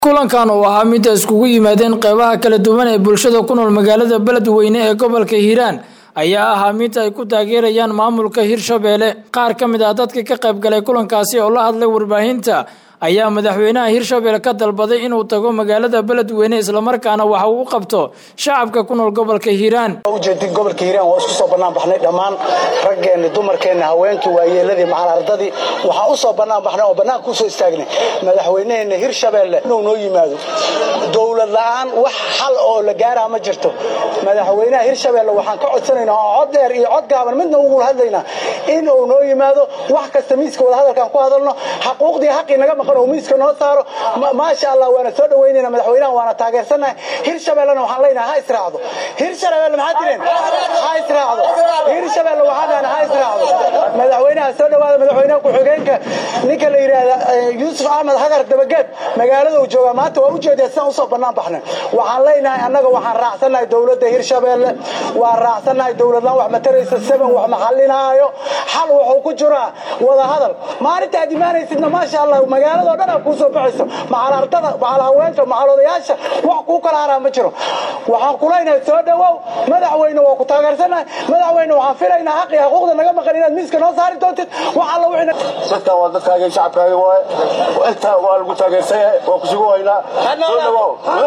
kulankan oo ahaa mid ay iskugu yimaadeen qeybaha kala duwan ee bulshada ku nool magaalada beledweyne ee gobolka hiiraan ayaa ahaa mid ay ku taageerayaan maamulka hirshabeelle qaar ka mid ah dadka ka qayb galay kulankaasi oo la hadlay warbaahinta ayaa madaxweynaha hirshabelle ka dalbaday inuu tago magaalada beledweyne islamarkaana waxa uu u qabto shacabka ku nool gobolka hiiraan ujeedin gobolka hiiraan waa isku soo bannaan baxnay dhammaan raggeenni dumarkeenni haweenkii waayeeladii macalardadii waxaan u soo bannaan baxnay oo bannaanka u soo istaagnay madaxweyneheenna hirshabeelle inuu noo yimaado dowlad la'aan wax xal oo la gaaraa ma jirto madaxweynaha hirshabeelle waxaan ka codsanaynaa oo cod dheer iyo cod gaaban midna ugu hadlaynaa inuu noo yimaado wax kasta miiska wadahadalkaan ku hadalno xaquuqdii xaqii naga maqan oo miiska noo saaro maasha allah waana soo dhaweynayna madaxweynaha waana taageersannahay hirshabellena waxaan leenahay ha israacdo hirshabelle maxaa tireen ha israacdo hirshabelle waxaan leenahay ha israacdo madaxweynaha soo dhawaada madaxweynaha ku-xigeenka ninka la yidhaahda yuusuf axmed hagar dabageed magaalada uu joogaa maanta waa ujeedaa sidaan usoo bannaan baxnay waxaan leenahay annaga waxaan raacsannahay dowladda hirshabelle waan raacsannahay dowladlaan wax mataraysa seven wax maxallinaayo xal wuxuu ku jiraa wada hadal maalintaad imaanaysidna maasha allah magaaladao dhan aa kuu soo baxayso macalardada macal haweenka macal odayaasha wax kuu kala haraa ma jiro waxaan kuleynahay soo dhawow madaxweyne waa ku taageersannahay madaxweyne waxaan filaynaa xaqii xuquuqda naga maqan inaad miiska noo saari doontid wax alla wixii dadkan waa dadkaaga shacabkaaga waaye intaa waa lagu taageersan yahay waa kusugu haynaa soo dhawow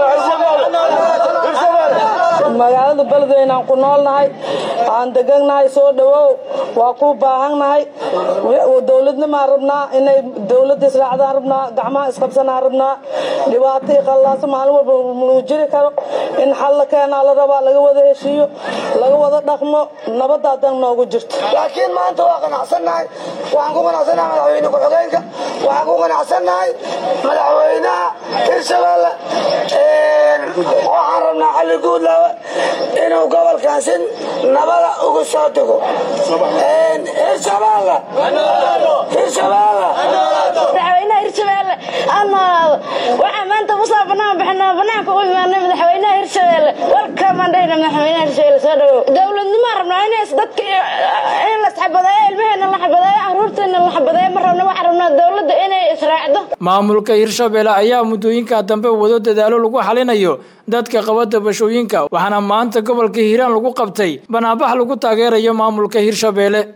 magaalada beledweyne aan ku noolnahay aan degannahay soo dhawow waa ku baahannahay dowladnimaan rabnaa inay dowladda israacdaan rabnaa gacmaha isqabsanaan rabnaa dhibaato iyo qallaaso maalin walba nuu jiri karo in xal la keenaa la rabaa laga wada heshiiyo laga wada dhaqmo nabadda hadan noogu jirto laakiin maanta waa qanacsannahay waxaan ku qanacsannahay madaxweyne ku-xigeenka waxaan ku qanacsannahay madaxweynaha hirshabelle waxaan rabnaa xalli guudlaawe inuu gobolkan si nabada ugu soo dego hirshabelle hirshabelle madaxweynaha hirshabelle aan noolaado waxaa maanta usoo bannaan baxnaa bannaanka u imaanay madaxweynaha hirshabelle warkamaan dhahna madaxweynaha hirshabelle soo dhawow dowladnimaan rabnaa inays dadka in la isxabadeeyo ilmaheena la xabadeeyo caruurteena la xabadeeyo ma rabna waxaan rabnaa dowladda inay israacdo maamulka hirshabelle ayaa muddooyinka dambe wado dadaalo lagu xalinayo dadka qaba dabashooyinka waxaana maanta gobolka hiiraan lagu qabtay banaanbax lagu taageerayo maamulka hirshabelle